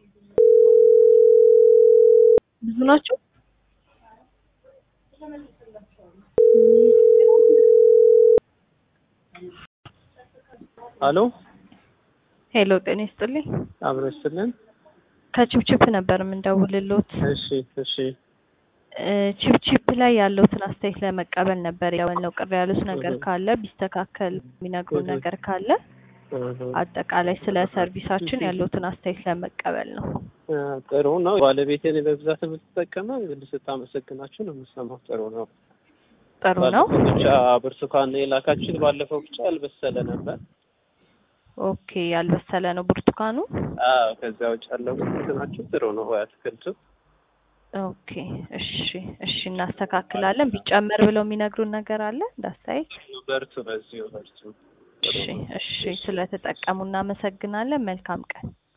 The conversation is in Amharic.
ብዙ ናቸው? አሎ ሄሎ ጤና ይስጥልኝ። አብሮ ይስጥልን። ከቺፕቺፕ ነበር የምንደውልሎት። እሺ እሺ እ ቺፕቺፕ ላይ ያለውትን አስተያየት ለመቀበል ነበር ያለው። ቅር ያሉት ነገር እህ። ካለ ቢስተካከል የሚነግሩን እህ። ነገር ካለ እህ። አጠቃላይ ስለ ሰርቪሳችን ያለውትን አስተያየት ለመቀበል ነው። እ ጥሩ ነው። ባለቤቴን በብዛት የምትጠቀመው እንግዲህ ስታመሰግናችሁ ነው የምሰማው። ጥሩ ነው። ጥሩ ነው። ባለፈው ብቻ ብርቱካን የላካችን ባለፈው ብቻ ያልበሰለ ነበር። ኦኬ ያልበሰለ ነው ብርቱካኑ። አዎ ከዚያ ውጭ ያለው ግን እንትናችሁ ጥሩ ነው። ወይ አትክልቱ ኦኬ እሺ እሺ እናስተካክላለን። ቢጨመር ብለው የሚነግሩን ነገር አለ እንዳስተያየት? በርቱ፣ በዚሁ በርቱ። ጥሩ እሺ ነው። እሺ ስለተጠቀሙ እናመሰግናለን። መልካም ቀን።